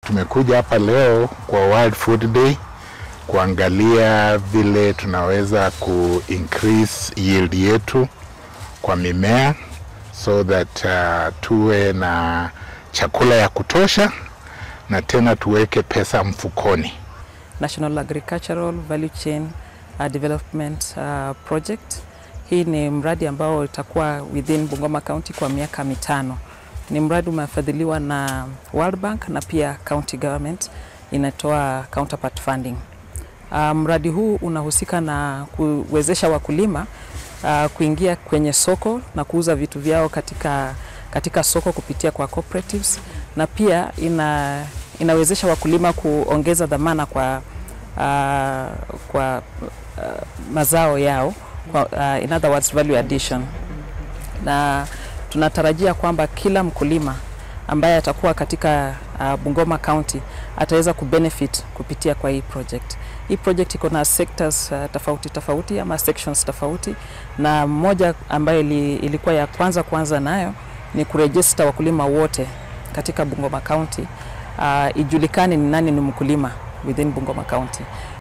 tumekuja hapa leo kwa World Food Day kuangalia vile tunaweza ku increase yield yetu kwa mimea so that uh, tuwe na chakula ya kutosha na tena tuweke pesa mfukoni. National Agricultural Value Chain uh, Development uh, Project. Hii ni mradi ambao itakuwa within Bungoma County kwa miaka mitano. Ni mradi umefadhiliwa na World Bank na pia county government inatoa counterpart funding. Uh, mradi huu unahusika na kuwezesha wakulima uh, kuingia kwenye soko na kuuza vitu vyao katika, katika soko kupitia kwa cooperatives na pia ina, inawezesha wakulima kuongeza dhamana kwa, uh, kwa uh, mazao yao kwa, uh, in other words value addition, na tunatarajia kwamba kila mkulima ambaye atakuwa katika uh, Bungoma County ataweza kubenefit kupitia kwa hii project. Hii project iko na sectors uh, tofauti tofauti ama sections tofauti, na moja ambayo ili, ilikuwa ya kwanza kwanza nayo ni kurejista wakulima wote katika Bungoma County uh, ijulikane ni nani ni mkulima within Bungoma County.